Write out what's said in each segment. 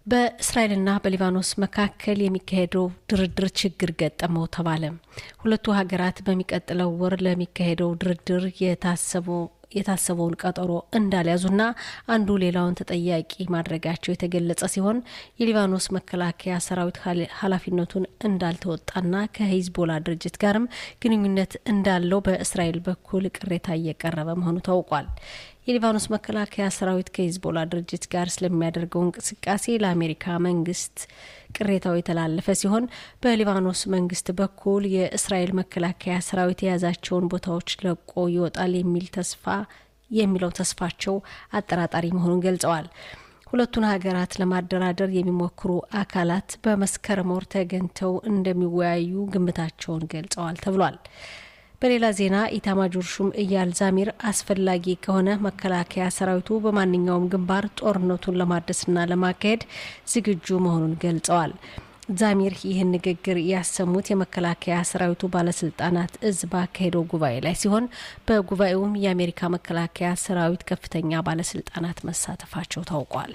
በእስራኤልና በሊባኖስ መካከል የሚካሄደው ድርድር ችግር ገጠመው ተባለ። ሁለቱ ሀገራት በሚቀጥለው ወር ለሚካሄደው ድርድር የታሰበው የታሰበውን ቀጠሮ እንዳልያዙና አንዱ ሌላውን ተጠያቂ ማድረጋቸው የተገለጸ ሲሆን የሊባኖስ መከላከያ ሰራዊት ኃላፊነቱን እንዳልተወጣና ከሂዝቦላ ድርጅት ጋርም ግንኙነት እንዳለው በእስራኤል በኩል ቅሬታ እየቀረበ መሆኑ ታውቋል። የሊባኖስ መከላከያ ሰራዊት ከሂዝቦላ ድርጅት ጋር ስለሚያደርገው እንቅስቃሴ ለአሜሪካ መንግስት ቅሬታው የተላለፈ ሲሆን በሊባኖስ መንግስት በኩል የእስራኤል መከላከያ ሰራዊት የያዛቸውን ቦታዎች ለቆ ይወጣል የሚል ተስፋ የሚለው ተስፋቸው አጠራጣሪ መሆኑን ገልጸዋል። ሁለቱን ሀገራት ለማደራደር የሚሞክሩ አካላት በመስከረም ወር ተገኝተው እንደሚወያዩ ግምታቸውን ገልጸዋል ተብሏል። በሌላ ዜና ኢታማጆር ሹም እያል ዛሚር አስፈላጊ ከሆነ መከላከያ ሰራዊቱ በማንኛውም ግንባር ጦርነቱን ለማድረስና ለማካሄድ ዝግጁ መሆኑን ገልጸዋል። ዛሚር ይህን ንግግር ያሰሙት የመከላከያ ሰራዊቱ ባለስልጣናት እዝ ባካሄደው ጉባኤ ላይ ሲሆን በጉባኤውም የአሜሪካ መከላከያ ሰራዊት ከፍተኛ ባለስልጣናት መሳተፋቸው ታውቋል።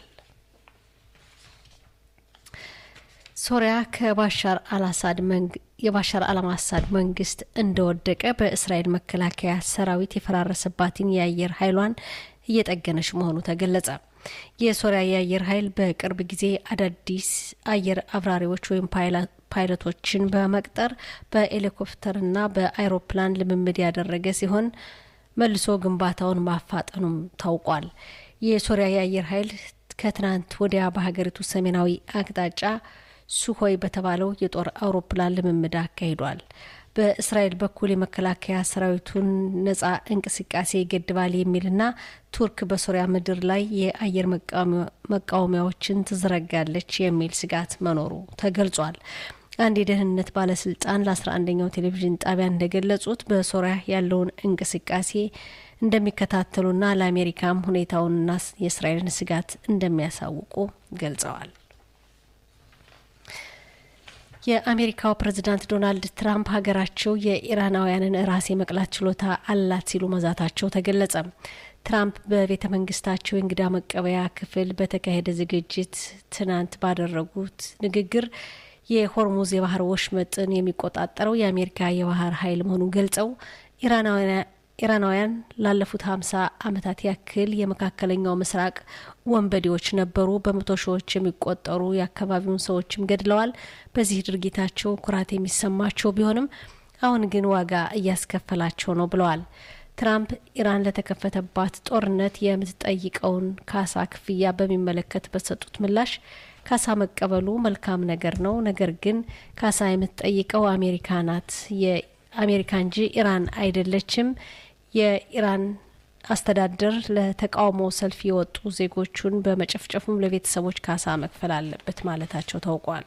ሶሪያ ከባሻር አልአሳድ የባሻር አልአሳድ መንግስት እንደወደቀ በእስራኤል መከላከያ ሰራዊት የፈራረሰባትን የአየር ኃይሏን እየጠገነች መሆኑ ተገለጸ። የሶሪያ የአየር ኃይል በቅርብ ጊዜ አዳዲስ አየር አብራሪዎች ወይም ፓይለቶችን በመቅጠር በሄሊኮፕተርና በአይሮፕላን ልምምድ ያደረገ ሲሆን መልሶ ግንባታውን ማፋጠኑም ታውቋል። የሶሪያ የአየር ኃይል ከትናንት ወዲያ በሀገሪቱ ሰሜናዊ አቅጣጫ ሱሆይ በተባለው የጦር አውሮፕላን ልምምድ አካሂዷል። በእስራኤል በኩል የመከላከያ ሰራዊቱን ነጻ እንቅስቃሴ ይገድባል የሚልና ቱርክ በሶሪያ ምድር ላይ የአየር መቃወሚያዎችን ትዘረጋለች የሚል ስጋት መኖሩ ተገልጿል። አንድ የደህንነት ባለስልጣን ለ11ኛው ቴሌቪዥን ጣቢያ እንደገለጹት በሶሪያ ያለውን እንቅስቃሴ እንደሚከታተሉና ለአሜሪካም ሁኔታውንና የእስራኤልን ስጋት እንደሚያሳውቁ ገልጸዋል። የአሜሪካው ፕሬዝዳንት ዶናልድ ትራምፕ ሀገራቸው የኢራናውያንን ራስ የመቅላት ችሎታ አላት ሲሉ መዛታቸው ተገለጸ። ትራምፕ በቤተ መንግስታቸው የእንግዳ መቀበያ ክፍል በተካሄደ ዝግጅት ትናንት ባደረጉት ንግግር የሆርሙዝ የባህር ወሽመጥን የሚቆጣጠረው የአሜሪካ የባህር ኃይል መሆኑን ገልጸው ኢራናውያን ላለፉት ሀምሳ ዓመታት ያክል የመካከለኛው ምስራቅ ወንበዴዎች ነበሩ። በመቶ ሺዎች የሚቆጠሩ የአካባቢውን ሰዎችም ገድለዋል። በዚህ ድርጊታቸው ኩራት የሚሰማቸው ቢሆንም አሁን ግን ዋጋ እያስከፈላቸው ነው ብለዋል። ትራምፕ ኢራን ለተከፈተባት ጦርነት የምትጠይቀውን ካሳ ክፍያ በሚመለከት በሰጡት ምላሽ ካሳ መቀበሉ መልካም ነገር ነው፣ ነገር ግን ካሳ የምትጠይቀው አሜሪካ ናት አሜሪካ እንጂ ኢራን አይደለችም። የኢራን አስተዳደር ለተቃውሞ ሰልፍ የወጡ ዜጎቹን በመጨፍጨፉም ለቤተሰቦች ካሳ መክፈል አለበት ማለታቸው ታውቋል።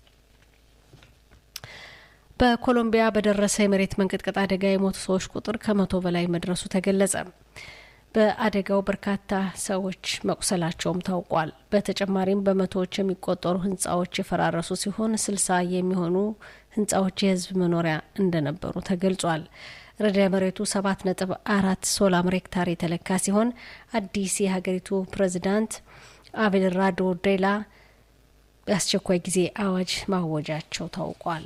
በኮሎምቢያ በደረሰ የመሬት መንቀጥቀጥ አደጋ የሞቱ ሰዎች ቁጥር ከመቶ በላይ መድረሱ ተገለጸ። በአደጋው በርካታ ሰዎች መቁሰላቸውም ታውቋል። በተጨማሪም በመቶዎች የሚቆጠሩ ህንጻዎች የፈራረሱ ሲሆን ስልሳ የሚሆኑ ህንጻዎች የህዝብ መኖሪያ እንደነበሩ ተገልጿል። ርዕደ መሬቱ ሰባት ነጥብ አራት ሶላር ሬክታር የተለካ ሲሆን አዲስ የሀገሪቱ ፕሬዚዳንት አቤልራዶ ዴላ የአስቸኳይ ጊዜ አዋጅ ማወጃቸው ታውቋል።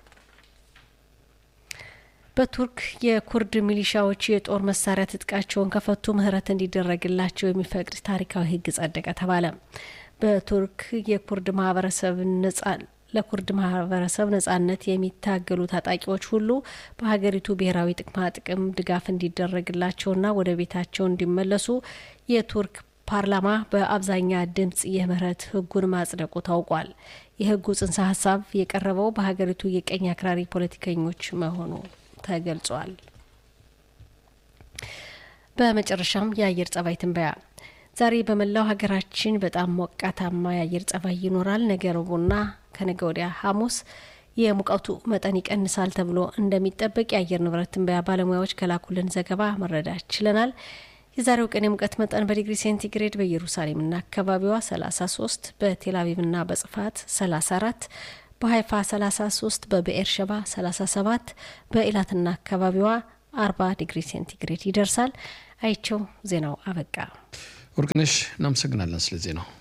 በቱርክ የኩርድ ሚሊሻዎች የጦር መሳሪያ ትጥቃቸውን ከፈቱ ምህረት እንዲደረግላቸው የሚፈቅድ ታሪካዊ ህግ ጸደቀ ተባለ። በቱርክ የኩርድ ማህበረሰብ ነጻ ለኩርድ ማህበረሰብ ነጻነት የሚታገሉ ታጣቂዎች ሁሉ በሀገሪቱ ብሔራዊ ጥቅማ ጥቅም ድጋፍ እንዲደረግላቸውና ወደ ቤታቸው እንዲመለሱ የቱርክ ፓርላማ በአብዛኛ ድምጽ የምህረት ህጉን ማጽደቁ ታውቋል። የህጉ ጽንሰ ሀሳብ የቀረበው በሀገሪቱ የቀኝ አክራሪ ፖለቲከኞች መሆኑ ተገልጿል። በመጨረሻም የአየር ጸባይ ትንበያ ዛሬ በመላው ሀገራችን በጣም ሞቃታማ የአየር ጸባይ ይኖራል። ነገ ረቡዕና ከነገ ወዲያ ሐሙስ የሙቀቱ መጠን ይቀንሳል ተብሎ እንደሚጠበቅ የአየር ንብረት ትንበያ ባለሙያዎች ከላኩልን ዘገባ መረዳት ችለናል። የዛሬው ቀን የሙቀት መጠን በዲግሪ ሴንቲግሬድ በኢየሩሳሌምና አካባቢዋ 33፣ በቴልአቪቭና በጽፋት 34፣ በሀይፋ 33፣ በብኤር ሸባ 37፣ በኢላትና አካባቢዋ 40 ዲግሪ ሴንቲግሬድ ይደርሳል። አይቸው ዜናው አበቃ። ወርቅነሽ እናመሰግናለን ስለ ዜናው።